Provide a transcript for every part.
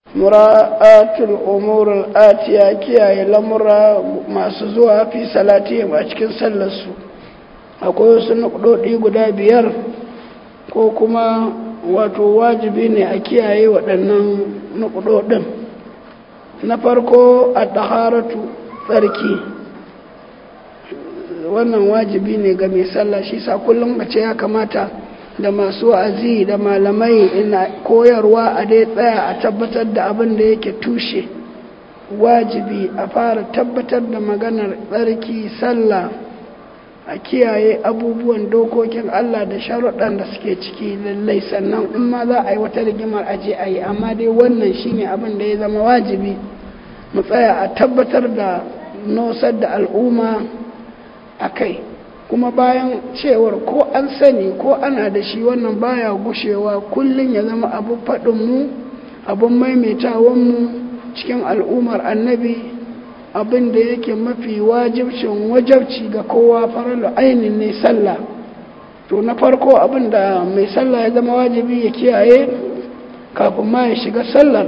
mura'atul umurul atiya kiyaye lamura masu zuwa fi salati a cikin sallarsu akwai wasu nukdodi guda biyar ko kuma wato wajibi ne a kiyaye waɗannan nukdodin na farko a ɗaharatu tsarki wannan wajibi ne ga mai sallah shi sa kullum a ce ya kamata da masu wa'azi da malamai ina koyarwa a dai tsaya a tabbatar da abin da yake tushe wajibi a fara tabbatar da maganar tsarki sallah a kiyaye abubuwan dokokin Allah da sharuɗan da suke ciki lallai sannan in ma za a yi wata rigimar aje a yi amma dai wannan shine abin da ya zama wajibi mu tsaya a tabbatar da nosar da al'umma a kai kuma bayan cewar ko an sani ko ana da shi wannan baya gushewa kullum ya zama abin faɗinmu abin maimaitawanmu cikin al'ummar annabi abin da yake mafi wajibcin wajabci ga kowa farar ainin ne sallah to na farko abin da mai sallah ya zama wajibi ya kiyaye kafin ma ya shiga sallar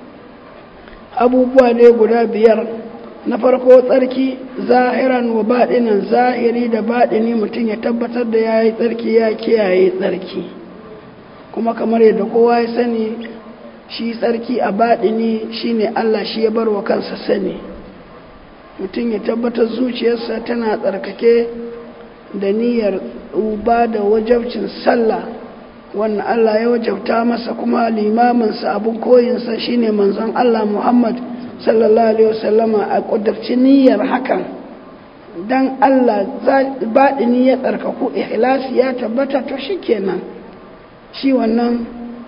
abubuwa ne guda biyar na farko tsarki zahiran wa baɗinan zahiri da baɗini mutum ya tabbatar da ya yi tsarki ya kiyaye tsarki kuma kamar yadda kowa ya sani shi tsarki a baɗini shine Allah shi ya bar wa kansa sani mutum ya tabbatar zuciyarsa tana tsarkake da niyyar uba da wajabcin sallah wannan Allah ya wajabta masa kuma limaminsa abin koyinsa shine manzon Allah Muhammad sallallahu alaihi wasallama a ƙudurci niyyar hakan dan Allah baɗini ya tsarkaku ikhlasi ya tabbata to shikenan shi wannan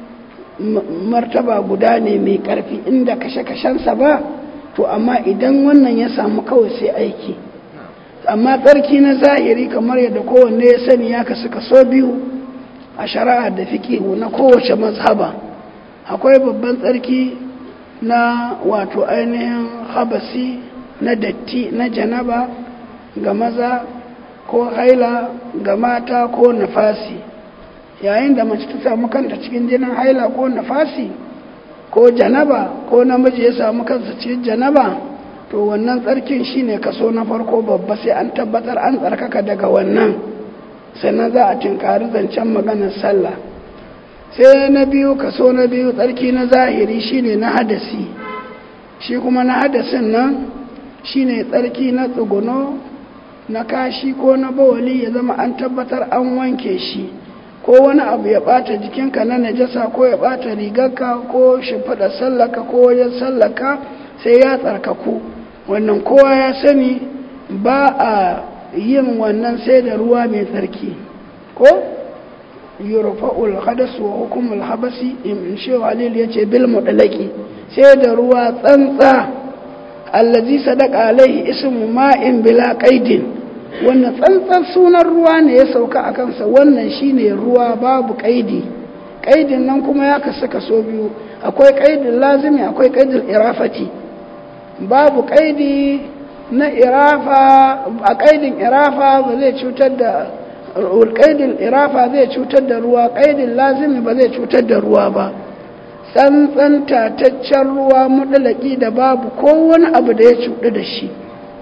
martaba guda ne mai ƙarfi inda kashe-kashensa ba to amma idan wannan ya samu kawai sai aiki amma tsarki na zahiri kamar yadda kowanne ya sani ya kasu kaso biyu a shari'a da fiƙihu na kowace mazhaba akwai babban tsarki na wato ainihin habasi na datti na janaba ga maza ko haila ga mata ko nafasi yayin da mace ta samu kanta cikin jinin haila ko nafasi ko janaba ko namiji ya samu kansa cikin janaba to wannan tsarkin shine kaso na farko babba sai an tabbatar an tsarkaka daga wannan sannan za a tinkari zancen maganar sallah sai na biyu kaso na biyu tsarki na zahiri shine na hadasi shi kuma na hadasin nan shine tsarki na tsuguno na kashi ko na bawali ya zama an tabbatar an wanke shi ko wani abu ya bata jikinka na najasa ko ya bata rigarka ko shimfiɗa sallaka ko wajen sallaka sai ya tsarkaku wannan kowa ya sani ba a yin wannan sai da ruwa mai tsarki ko yurfa'ul hadas wa hukumul habasi in shehu halil ya ce bil mudalaki sai da ruwa tsantsa allazi sadaka alaihi ismu ma'in bila qaidin wannan tsantsan sunan ruwa ne ya sauka a kansa wannan shine ruwa babu kaidi kaidin nan kuma ya kasu kaso biyu akwai kaidin lazimi akwai kaidin irafati babu kaidi na irafa a kaidin irafa ba zai cutar da kaidin irafa zai cutar da ruwa kaidin lazimi ba zai cutar da ruwa ba tsantsan tataccen ruwa mudalaki da babu kowane abu da ya cuɗu da shi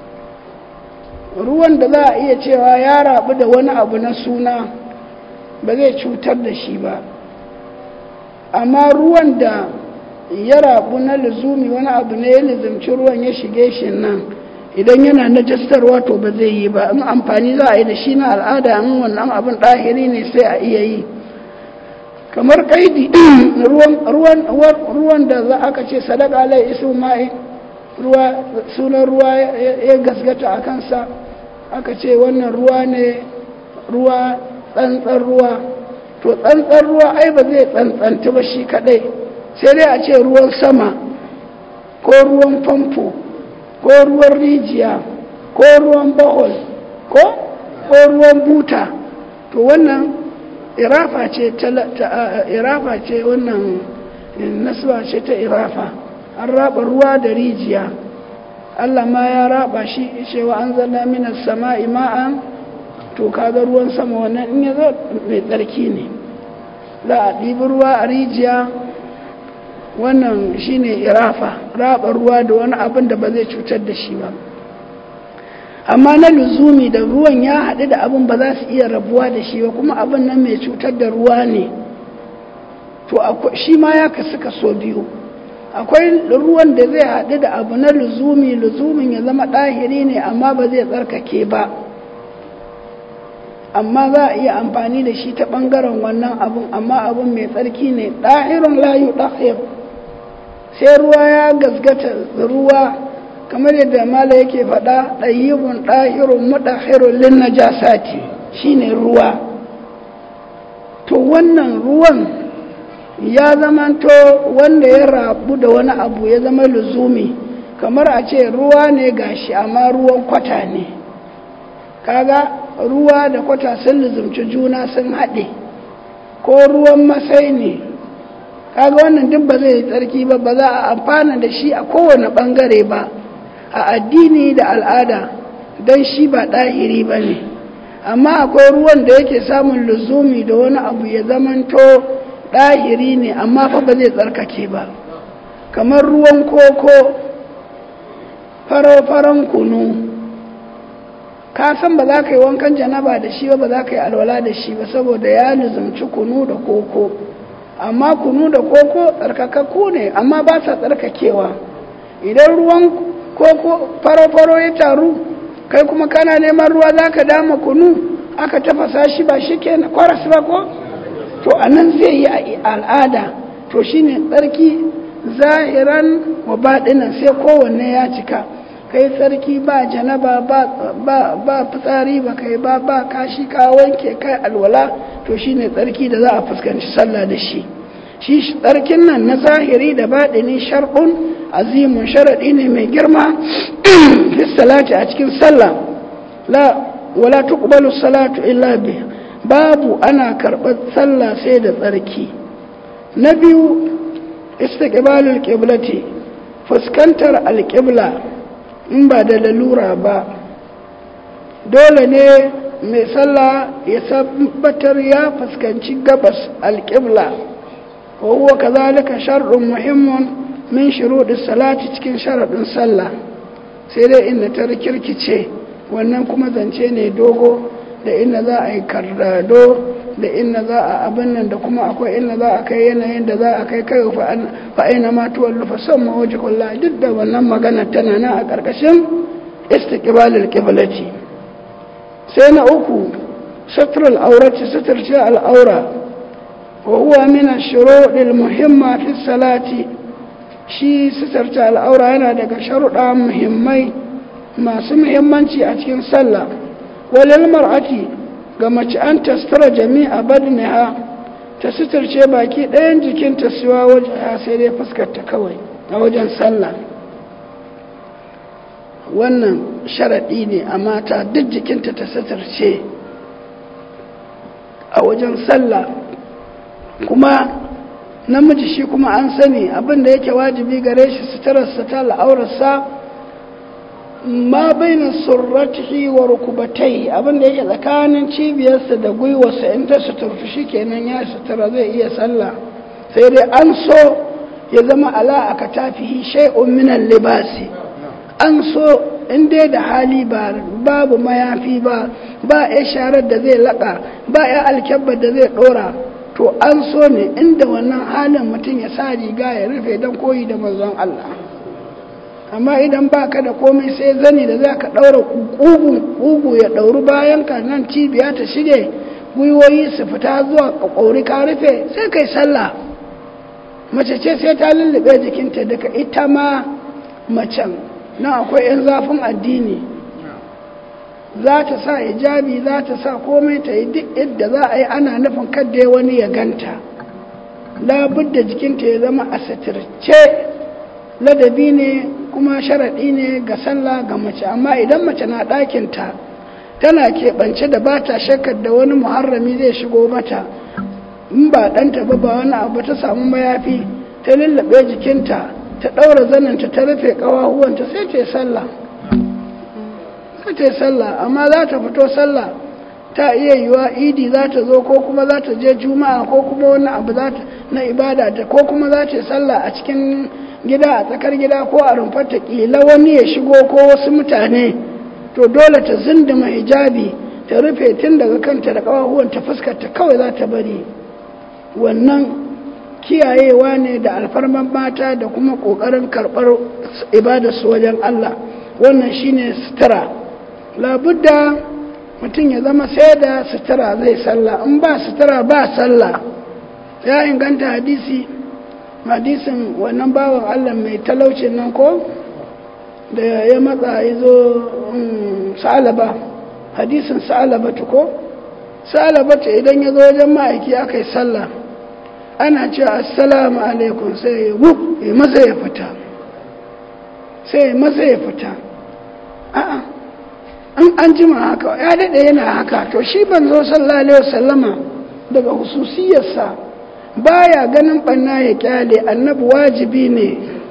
ruwan da za a iya cewa ya rabu da wani abu na suna ba zai cutar da shi ba amma ruwan da ya rabu na lizumi wani abu ne ya lizimci ruwan ya shige shi nan idan yana najastarwa to ba zai yi ba in amfani za a yi da shi na al'ada in wannan abin ɗahiri ne sai a iya yi kamar kaidi ruwan da za aka ce sadaka alai isu ma'i ruwa sunan ruwa ya gasgata a kansa aka ce wannan ruwa ne ruwa tsantsan ruwa to tsantsan ruwa ai ba zai tsantsanta ba shi kadai sai dai a ce ruwan sama ko ruwan famfo ko ruwan rijiya ko ruwan bahol ko ko ruwan buta to wannan irafa ce ta irafa ce wannan nasuwa ce ta irafa an raba ruwa da rijiya Allah ma ya raba shi cewa an zalla minas sama'i ma'an to kaga ruwan sama wannan in ya zo mai tsarki ne za a ɗibi ruwa a rijiya wannan shine irafa raba ruwa da wani abin da ba zai cutar da shi ba amma na luzumi da ruwan ya haɗu da abin ba za su iya rabuwa da shi ba kuma abin nan mai cutar da ruwa ne to shi ma ya kasu kaso biyu akwai ruwan da zai haɗu da abu na luzumi luzumin ya zama ɗahiri ne amma ba zai tsarkake ba amma za a iya amfani da shi ta ɓangaren wannan abun amma abun mai tsarki ne ɗahirun layu ɗahir sai ruwa ya gasgata ruwa kamar yadda mala yake faɗa ɗayyibun ɗahirun muɗahirun lin najasati shine ruwa to wannan ruwan ya zamanto wanda ya rabu da wani abu ya zama luzumi kamar a ce ruwa ne gashi amma ruwan kwata ne kaga ruwa da kwata sun luzumci juna sun haɗe ko ruwan masai ne kaga wannan duk ba zai yi tsarki ba ba za a amfana da shi a kowane ɓangare ba a addini da al'ada don shi ba ɗahiri ba ne amma akwai ruwan da yake samun luzumi da wani abu ya zamanto ɗahiri ne amma fa ba zai tsarkake ba kamar ruwan koko faro-faron kunu ka san ba za ka yi wankan janaba da shi ba ba za ka yi alwala da shi ba saboda ya nizamci kunu da koko amma kunu da koko tsarkakakku ne amma ba sa tsarkakewa idan ruwan koko faro-faro ya taru kai kuma kana neman ruwa za ka dama kunu aka tafasa shi ba shi ke kwaras ba ko to a nan zai yi a al'ada to shine tsarki zahiran wa baɗinan sai kowanne ya cika kai tsarki ba janaba ba fitsari ba kai ba ba kashi ka wanke kai alwala to shine tsarki da za a fuskanci sallah da shi shi tsarkin nan na zahiri da baɗini shar'un azimun sharaɗi ne mai girma fi salati a cikin sallah la wala tuqbalu salatu illa bi babu ana karɓar sallah sai da tsarki na biyu istiqbalul qiblati fuskantar alqibla in ba da lalura ba dole ne mai sallah ya tabbatar ya fuskanci gabas alqibla wa huwa kazalika shar'un muhimmun min shuruɗi salati cikin sharaɗin sallah sai dai inda ta rikirkice wannan kuma zance ne dogo da inda za a yi kardado da inda za a abin nan da kuma akwai inda za a kai yanayin da za a kai kai fa'ina ma tuwallu fa son mawaji kulla duk da wannan magana tana nan a ƙarƙashin istiqbalul qiblati sai na uku satrul aurati satrce al'aura wa huwa min ash-shuruɗil muhimma fi salati shi sitarta al'aura yana daga sharuɗa muhimmai masu muhimmanci a cikin sallah walil mar'ati ga mace an tastara jami'a badniha ta sitarce baki ɗayan jikinta siwa waje sai dai fuskarta kawai a wajen sallah wannan sharaɗi ne a mata duk jikinta ta sitarce a wajen sallah kuma namiji shi kuma an sani abin da yake wajibi gare shi suturarsa ta al'aurarsa ma baina surratihi wa rukubatai abin da yake tsakanin cibiyarsa da gwiwarsa in ta suturtu shi kenan ya sutura zai iya sallah sai dai an so ya zama ala aka tafihi shay'un min libasi an so in dai da hali ba babu mayafi ba ba ya sharar da zai laka ba ya alkyabbar da zai dora to an so ne inda wannan halin mutum ya sa riga ya rufe don koyi da manzon Allah amma idan ba ka da komai sai zani da za ka ɗaura ƙugu ya ɗauri bayan ka nan cibiya ta shige gwiwoyi su fita zuwa ƙaƙauri ka rufe sai kai sallah mace ce sai ta lullube jikinta daga ita ma macen na akwai 'yan zafin addini za ta sa hijabi za ta sa komai ta yi duk yadda za a yi ana nufin kadda wani ya ganta labudda jikinta ya zama a satirce ladabi ne kuma sharaɗi ne ga sallah ga mace amma idan mace na ɗakinta tana keɓance da ba ta shakkar da wani muharrami zai shigo mata in ba ɗanta ba ba wani abu ta samu mayafi ta lullaɓe jikinta ta ɗaura zaninta ta rufe ƙawahuwanta sai ta yi sallah sai ta yi sallah amma za ta fito sallah ta iya yiwa idi za ta zo ko kuma za ta je juma'a ko kuma wani abu za ta na ibada ta ko kuma za ta sallah a cikin gida a tsakar gida ko a rumfar ta kila wani ya shigo ko wasu mutane to dole ta zindima hijabi ta rufe tun daga kanta da ƙawahuwan ta fuskar ta kawai za ta bari wannan kiyayewa ne da alfarman mata da kuma ƙoƙarin karɓar ibadarsu wajen Allah wannan shine sutura labudda mutum ya zama sai da sutura zai sallah in ba sutura ba sallah ya inganta hadisi hadisin wannan bawan Allah mai talaucin nan ko da ya matsa ya zo sa'alaba hadisin sa'alaba ko sa'alaba idan ya zo wajen ma'aiki aka yi sallah ana cewa assalamu alaikum sai ya wuf ya maza ya fita sai ya maza ya fita a'a an an jima haka ya daɗe yana haka to shi ban zo sallallahu alaihi wasallama daga hususiyarsa baya ganin ɓanna ya kyale annabi wajibi ne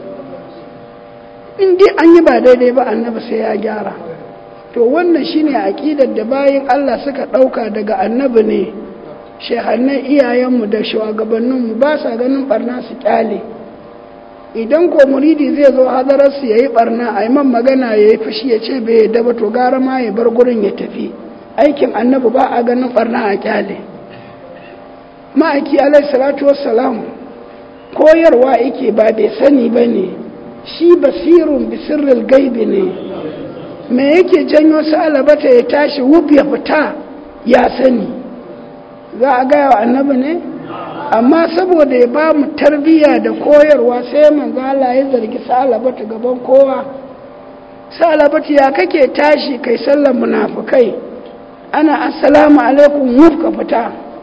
in dai an yi ba daidai ba annabi sai ya gyara to wannan shine aƙidar da bayan Allah suka ɗauka daga annabi ne shehannan iyayenmu da shugabanninmu ba sa ganin barna su kyale idan ko muridi zai zo hadararsu ya yi barna a yi man magana ya yi fushi ya ce bai yadda ba to gara ma ya bar gurin ya tafi aikin annabi ba a ganin barna a kyale ma'aiki alai salatu wassalam koyarwa yake ba bai sani ba ne shi basirun bisirril gaibi ne me yake janyo sa'alabata ya tashi wuf ya fita ya sani za a gaya wa annabi ne amma saboda ya ba mu tarbiyya da koyarwa sai manzo Allah ya zargi sa'alabata gaban kowa sa'alabata ya kake tashi kai sallar munafikai ana assalamu alaikum wuf ka fita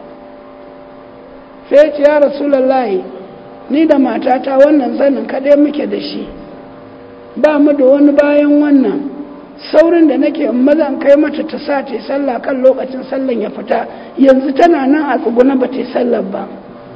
sai ce ya rasulullahi ni da matata wannan zanin kaɗai muke da shi ba mu da wani bayan wannan saurin da nake mazan kai mata ta sa ta sallah kan lokacin sallan ya fita yanzu tana nan a tsuguna ba ta yi sallar ba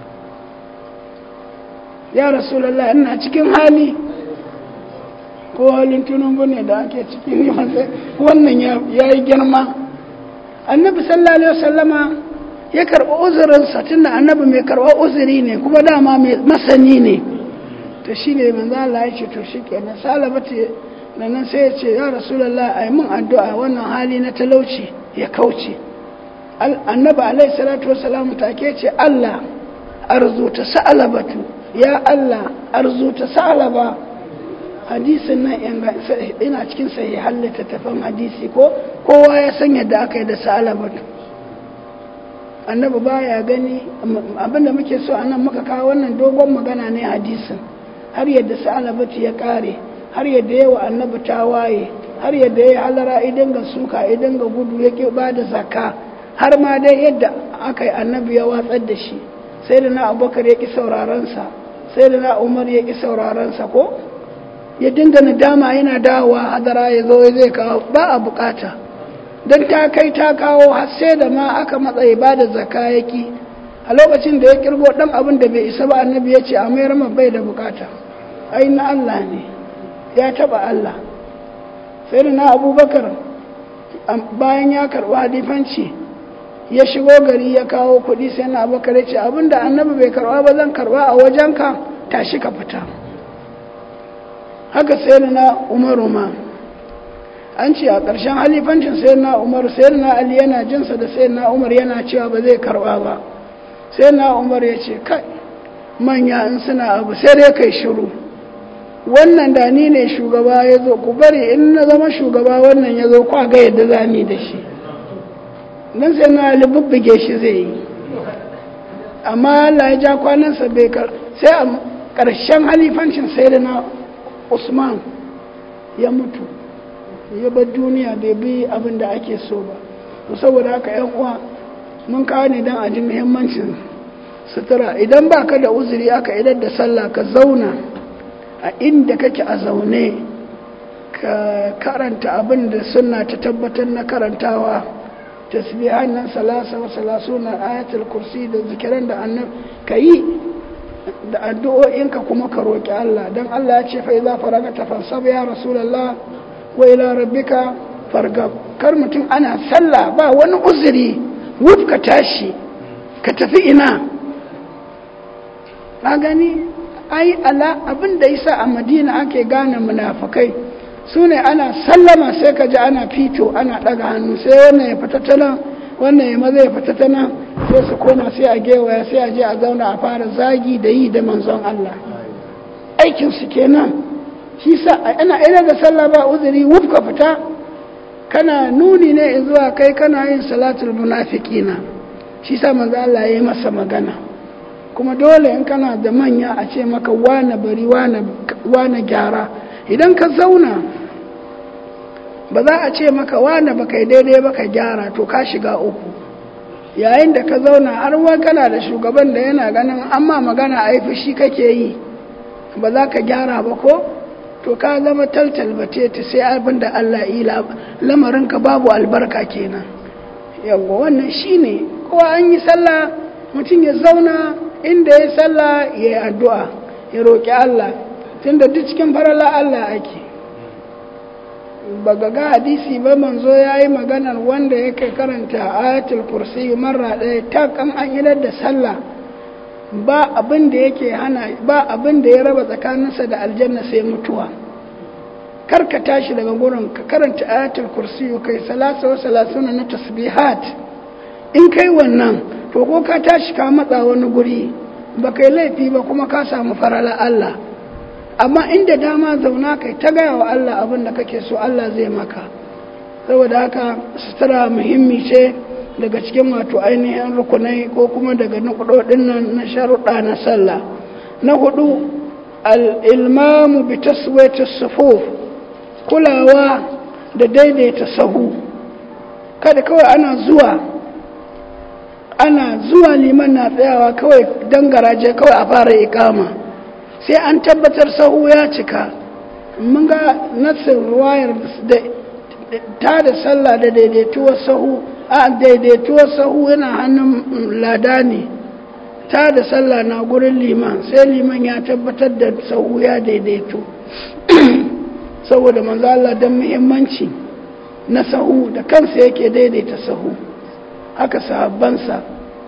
ya rasulallah ina cikin hali ko halin tunubu ne da ake cikin wannan ya yi girma annabi sallallahu alaihi wasallama ya karɓi uzurinsa tun da annabi mai karɓar uzuri ne kuma dama mai masani ne to shi ne manzo Allah ya ce to shi kenan salama ce nan sai ya ce ya rasulallah a yi min addu'a wannan hali na talauci ya kauce annabi alaihi salatu wasalamu take ce Allah arzuta sa'alabatu ya Allah arzuta sa'alaba hadisin nan ina cikin sahihan littattafan hadisi ko kowa ya san yadda aka yi da sa'alabatu annabi baya gani abinda muke so anan muka kawo wannan dogon magana ne hadisin har yadda sa'alabatu ya kare har yadda yawa annabi ta waye har yadda ya halara idan ga suka idan ga gudu ya ke ba da zaka har ma dai yadda aka yi annabi ya watsar da shi sai da na abubakar ya ƙi saurarensa sai da na umar ya ƙi saurarensa ko ya dinga nadama yana dawowa hadara ya zo zai kawo ba a bukata don ta kai ta kawo har sai da ma aka matsayi ba da zaka ya ƙi a lokacin da ya kirgo ɗan abin da bai isa ba annabi ya ce a mayar bai da bukata ai na Allah ne ya taba Allah sai da na abubakar bayan ya karɓi hadifanci ya shigo gari ya kawo kuɗi sai na abubakar ya ce abinda annabi bai karɓa ba zan karɓa a wajenka tashi ka fita haka sai da na umaru ma an ce a ƙarshen halifancin sai na umar sai na ali yana jinsa da sai na umar yana cewa ba zai karɓa ba sai na umar ya ce kai manya in suna abu sai dai kai shiru wannan da ni ne shugaba ya zo ku bari in na zama shugaba wannan ya zo kwa ga yadda za ni da shi don sai na libubbuge shi zai yi amma Allah ya ja kwanansa bai kar sai a ƙarshen halifancin sai da na usman ya mutu ya bar duniya bai bi abin da ake so ba to saboda haka yan uwa mun kawo ne don a ji muhimmancin sutura idan ba ka da uzuri aka idar da sallah ka zauna a inda kake a zaune ka karanta abin da suna ta tabbatar na karantawa tasbihan nan salasa wa salasuna ayatul kursi da zikiran da annab ka yi da addu'o'inka kuma ka roƙi Allah don Allah ya ce fa idza faragata fansab ya rasulullah wa ila rabbika fargab kar mutum ana sallah ba wani uzuri wuf ka tashi ka tafi ina ka gani ai ala abin da yasa a madina ake gane munafukai su ne ana sallama sai ka ji ana fito ana ɗaga hannu sai wannan ya fita ta nan wannan ya maza ya fita ta nan sai su koma sai a gewaya sai a je a zauna a fara zagi da yi da manzon Allah aikinsu kenan shi sa ana ina da sallah ba uzuri wuf ka fita kana nuni ne zuwa kai kana yin salatul munafiqina shi sa manzo Allah ya yi masa magana kuma dole in kana da manya a ce maka wane bari wane gyara idan ka zauna ba za a ce maka wane ba kai daidai ba ka gyara to ka shiga uku yayin da ka zauna har wa kana da shugaban da yana ganin amma magana a yi fushi kake yi ba za ka gyara ba ko to ka zama taltal bace ta sai abin da Allah yi lamarinka babu albarka kenan yawwa wannan shine kowa an yi sallah mutum ya zauna inda ya sallah ya yi addu'a ya roƙi Allah tunda duk cikin farala Allah ake ba ga ga hadisi ba manzo ya yi maganar wanda yake karanta ayatul kursi marra ɗaya ta kan an idar da sallah ba abin da yake hana ba abin da ya raba tsakaninsa da aljanna sai mutuwa kar ka tashi daga gurin ka karanta ayatul kursi kai salasa wa salasuna na tasbihat in kai wannan to ko ka tashi ka matsa wani guri ba kai laifi ba kuma ka samu farala Allah amma inda dama zauna kai ta gaya wa Allah abin da kake so Allah zai maka saboda haka sutura muhimmi ce daga cikin wato ainihin rukunai ko kuma daga nukudodin nan na sharuɗa na sallah na hudu al'ilmamu bi taswaita sufuf kulawa da daidaita sahu kada kawai ana zuwa ana zuwa liman na tsayawa kawai don garaje kawai a fara ikama sai an tabbatar sahu ya cika mun ga nassin ruwayar ta da sallah da daidaituwar sahu a daidaituwar sahu yana hannun lada ne ta da sallah na gurin liman sai liman ya tabbatar da sahu ya daidaitu saboda manzo Allah don muhimmanci na sahu da kansa yake daidaita sahu haka sahabbansa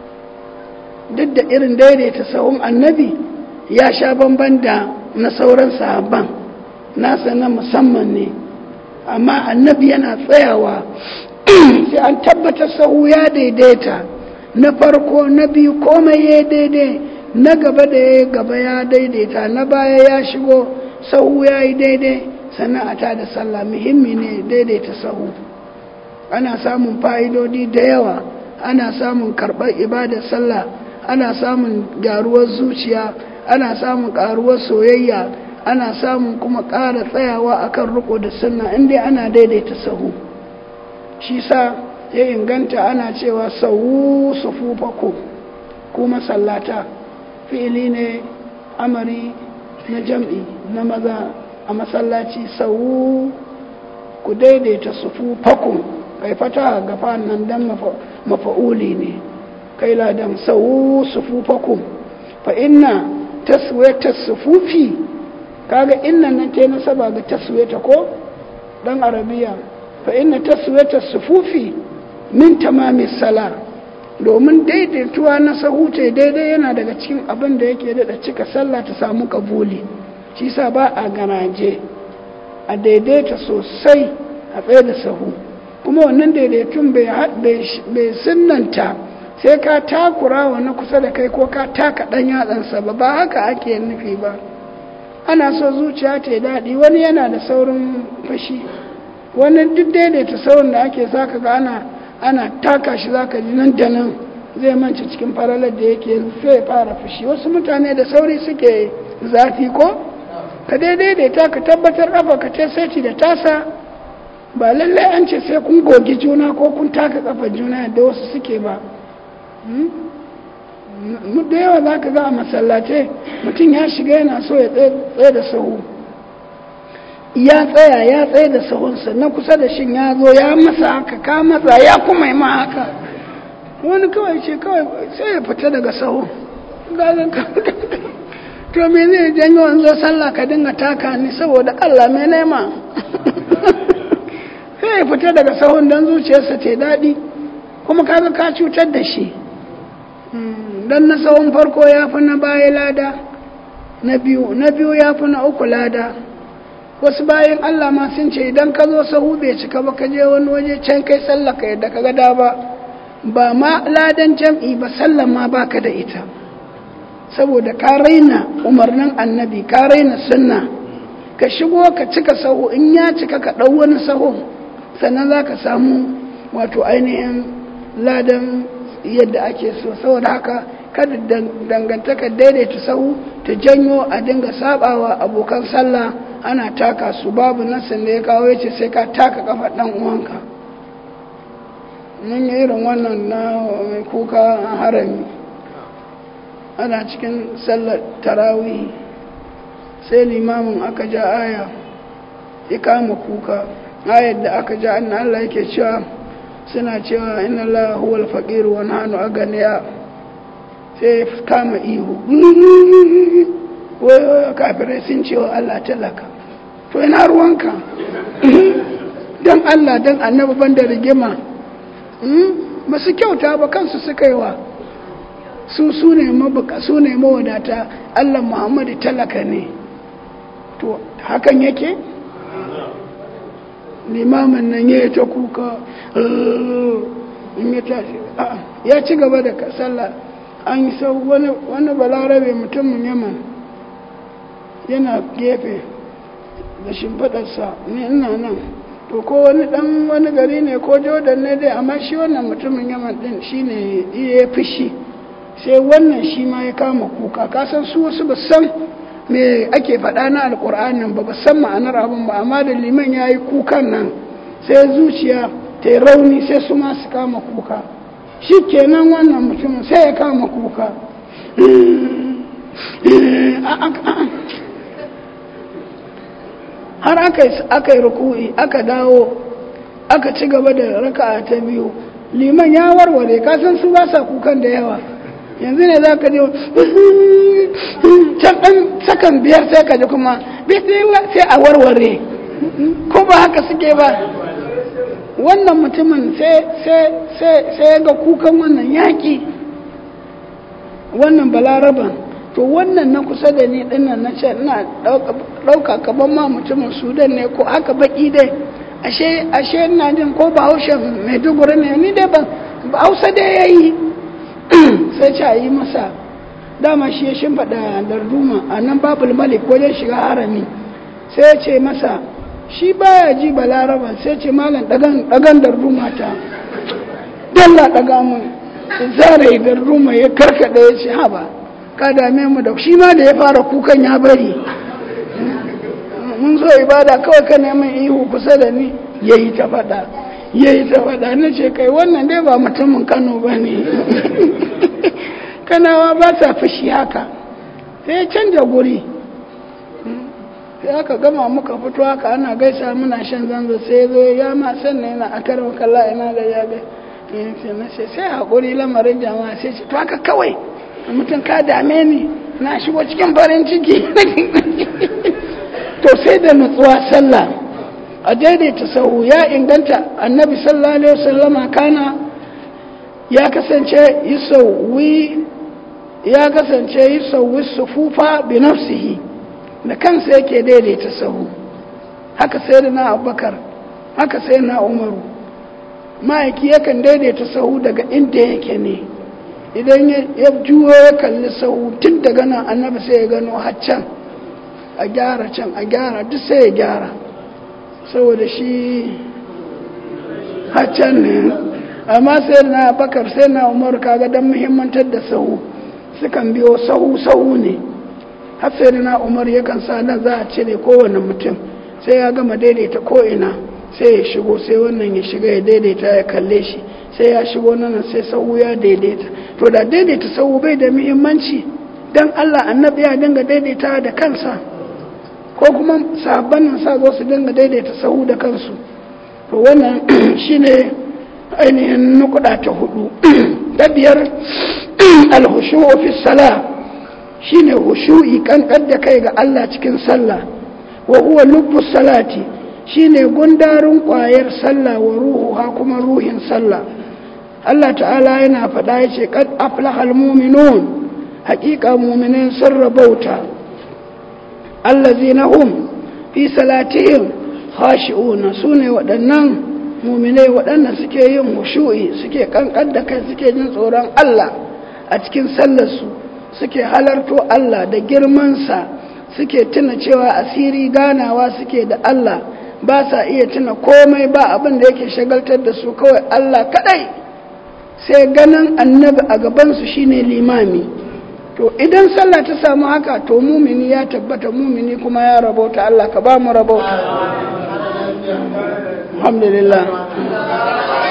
duk da irin daidaita sahun annabi ya sha bamban da na sauran sahabban nasa na musamman ne amma annabi yana tsayawa sai an tabbatar sahu ya daidaita na farko na biyu komai ya daidai na gaba da ya gaba ya daidaita na baya ya shigo sahu ya yi daidai sannan a tada sallah muhimmi ne daidaita sahu ana samun fa'idodi da yawa ana samun karɓar ibadar sallah ana samun gyaruwar zuciya ana samun ƙaruwar soyayya ana samun kuma ƙara tsayawa akan riko da sunna inda ana daidaita sahu shi sa ya inganta ana cewa sahu sufufaku ku masallata fi'ili ne amari na jam'i na maza a masallaci sahu ku daidaita sufufaku kai fata gafa nan dan mafa'uli ne kai ladan sahu sufufaku fa inna taswiyata sufufi kaga innan nan ta nasaba ga taswiyata ko dan arabiya fa inna taswiyata sufufi min tamami sala domin daidaituwa na sahuce daidai yana daga cikin abin da yake da cika sallah ta samu kabuli shi sa ba a garaje a daidaita sosai a tsaye da sahu kuma wannan daidaitun bai sunanta sai ka takura wa na kusa da kai ko ka taka ɗan yatsansa ba ba haka ake nufi ba ana so zuciya ta daɗi wani yana da saurin fashi wani duk daidaita saurin da ake zaka ga ana ana taka shi zaka ji nan da nan zai manci cikin faralar da yake sai fara fushi wasu mutane da sauri suke zafi ko ka daidaita ka tabbatar kafa ka ce sai da tasa ba lallai an ce sai kun gogi juna ko kun taka kafa juna da wasu suke ba da yawa za ka ga a masallace mutum ya shiga yana so ya tsaye da sahu ya tsaya ya tsaye da sahunsa na kusa da shin ya zo ya masa haka ka matsa ya kuma yi ma haka wani kawai ce kawai sai ya fita daga sahu to me zai janyo an zo sallah ka dinga taka ni saboda allah mai nema sai sai ya fita daga sahun don zuciyarsa ta daɗi kuma kaga ka cutar da shi don na sahun farko ya fi na baya lada na biyu na biyu ya fi na uku lada wasu bayan Allah ma sun ce idan ka zo sahu bai cika ba ka je wani waje can kai sallaka yadda ka gada ba ba ma ladan jam'i ba sallan ma baka da ita saboda ka raina umarnin annabi ka raina sunna ka shigo ka cika sahu in ya cika ka ɗau wani sahu sannan za ka samu wato ainihin ladan yadda ake so saboda haka kada dangantaka daidaita sahu ta janyo a dinga sabawa abokan sallah ana taka su babu nasin da ya kawo ya ce sai ka taka kafa ɗan uwanka mun yi irin wannan na mai kuka harami ana cikin sallar tarawih sai limamin aka ja aya ya kama kuka ayar da aka ja annan Allah yake cewa suna cewa inna Allah huwal faqir wa nahnu aganiya sai kama ihu wai kafirai sun cewa Allah talaka to ina ruwanka dan Allah dan annabi banda rigima ba su kyauta ba kansu suka yi wa su su ne mabuka su ne mawadata Allah Muhammadu talaka ne to hakan yake limamin nan ya ta kuka in ya tashi ya ci gaba da sallah an yi sau wani balarabe mutumin yaman yana gefe da shimfiɗarsa ne ina nan to ko wani dan wani gari ne ko jordan ne dai amma shi wannan mutumin yaman din shi ne iya fushi sai wannan shi ma ya kama kuka kasan su wasu ba san me ake faɗa na alƙur'anin ba ba san ma'anar abin ba amma da liman ya yi kukan nan sai zuciya ta yi rauni sai su ma su kama kuka shi kenan wannan mutumin sai ya kama kuka har aka yi ruku'i aka dawo aka ci gaba da raka'a ta biyu liman ya warware kasan su ba sa kukan da yawa yanzu ne za ka je can ɗan sakan biyar sai ka ji kuma sai a warware ko ba haka suke ba wannan mutumin sai ga kukan wannan yaƙi wannan balaraban to wannan na kusa da ni dinnan na ce ina ɗauka kaban ma mutumin sudan ne ko haka baki dai ashe ashe ina jin ko bahaushe maiduguri ne ni dai ban hausa dai ya yi sai ce a yi masa dama shi ya shimfaɗa darduma a nan babul malik wajen shiga harami sai ya ce masa shi baya ji balaraban sai ce malam ɗagan darduma ta dalla ɗaga mun zare darduma ya karkaɗa ya ce haba ka dame mu da shi ma da ya fara kukan ya bari mun zo ibada kawai ka neman ihu kusa da ni ya yi ta faɗa ya yi ta faɗa na ce kai wannan dai ba mutumin kano ba ne kanawa ba sa fushi haka sai ya canja guri sai aka gama muka fito haka ana gaisa muna shan zanzo sai zo ya ma sannan yana a karin kalla ina da ya ga na ce sai haƙuri lamarin jama'a sai ce to haka kawai mutum ka dame ni na shigo cikin farin ciki to sai da nutsuwa sallah a daidaita sahu ya inganta annabi sallallahu alaihi wasallama kana ya kasance yusawwi ya kasance yusawwi sufufa bi nafsihi da kansa yake daidaita sahu haka sai na abubakar haka sai na umaru ma'aiki yakan daidaita sahu daga inda yake ne idan ya juyo ya kalli sahu tun daga nan annabi sai ya gano haccan a gyara can a gyara duk sai ya gyara saboda shi haccan ne amma sai na bakar sai na umar kaga don muhimmantar da sahu sukan biyo sahu sahu ne har sai na umar yakan sa nan za a cire kowane mutum sai ya gama daidaita ko'ina sai ya shigo sai wannan ya shiga ya daidaita ya kalle shi sai ya shigo nan sai sahu ya daidaita to da daidaita sahu bai da muhimmanci dan Allah annabi ya dinga daidaita da kansa ko kuma sahabban nan sa zo su dinga daidaita sahu da kansu to wannan shine ainihin nukuda ta hudu da biyar alhushu'u fi salah shine hushu'i kan da kai ga Allah cikin sallah wa huwa lubbus salati shine gundarin ƙwayar sallah wa ruhu ha kuma ruhin sallah Allah ta'ala yana faɗa ya ce kad aflahal mu'minun haƙiƙa mu'minin sun rabauta allazina hum fi salatihim khashi'una sune waɗannan mu'minai waɗanda suke yin hushu'i suke kankan da kai suke jin tsoron Allah a cikin sallarsu suke halarto Allah da girmansa suke tuna cewa asiri ganawa suke da Allah ba sa iya tuna komai ba abin da yake shagaltar da su kawai Allah kadai sai ganin annabi a gabansu shine limami to idan sallah ta samu haka to mumini ya tabbata mumini kuma ya rabauta Allah ka ba mu rabauta alhamdulillah